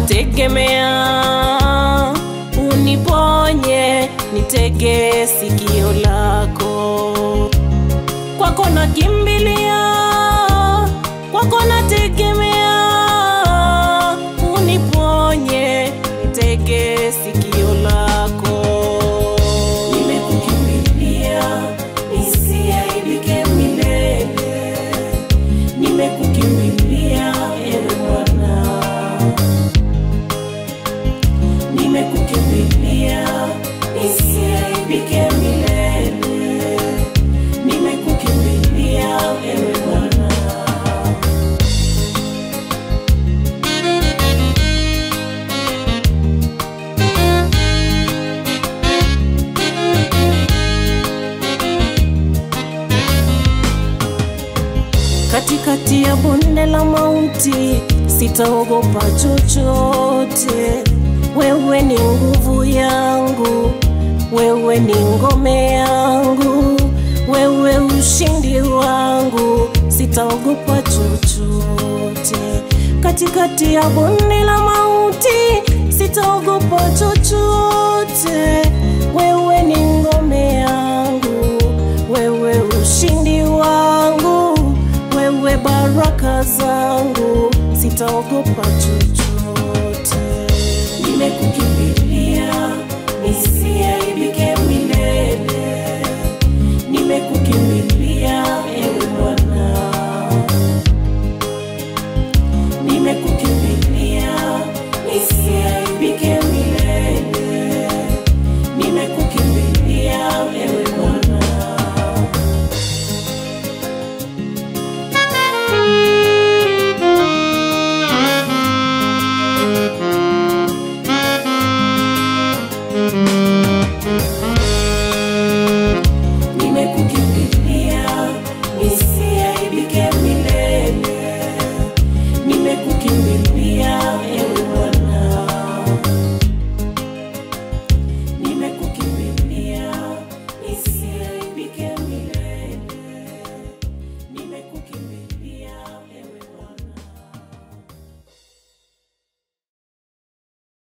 nategemea uniponye, nitege sikio lako. Kwako nakimbilia, kwako nategemea, uniponye, nitege sikio lako. Nimekukimbilia nisiaibike milele, nimekukimbilia ewe Bwana, nimekukimbilia nisiaibike milele, nimekukimbilia ewe Bwana. katikati ya bonde la mauti, sitaogopa chochote. Wewe ni nguvu yangu, wewe ni ngome yangu, wewe ushindi wangu, sitaogopa chochote. Katikati ya bonde la mauti, sitaogopa chochote.